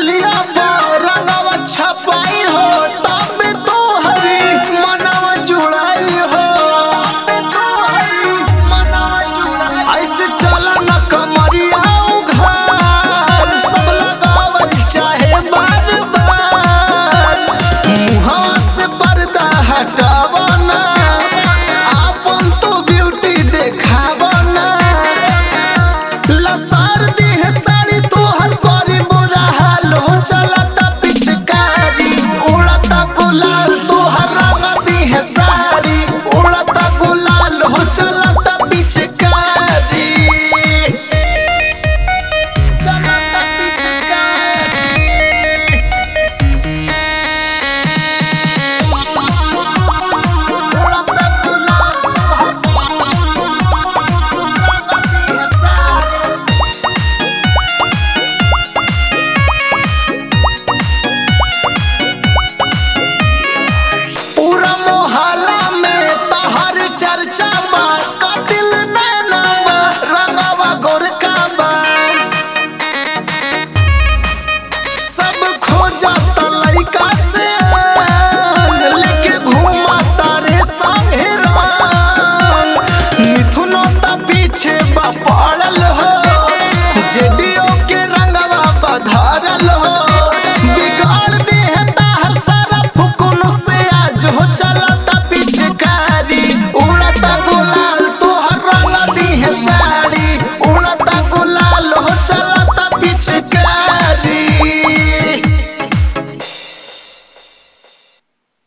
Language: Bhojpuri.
गलिया पर रंगवा छपाई हो तब तो हरी मनवा जुड़ाई हो तब तो हरी मनवा जुड़ाई ऐसे चला न कमरिया उघार सब लगावल चाहे बार बार मुहवा से पर्दा हटावना आपन तो ब्यूटी देखावना लसार दी है साड़ी तोहर करी बुरा हाल हो चलता पिचकारी उड़ता गुलाल तोहर रंग दी है साड़ी उड़ता गुलाल हो चलता पिचकारी चलता पिचकारी उड़ता गुलाल तोहर रंग दी है साड़ी पूरा मोहल्ला में तहर चर्चा बा कतिल नैना बा रंगवा गोरका बा सब खोजत लइका से